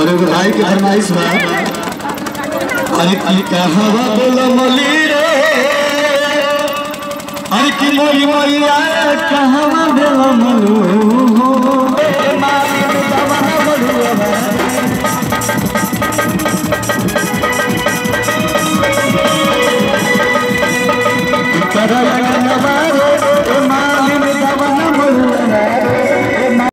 और एगो भाई के फरमाइश बा अरे की कहवा बोलो मोली रे अरे की मोरी मोरिया कहवा बोलो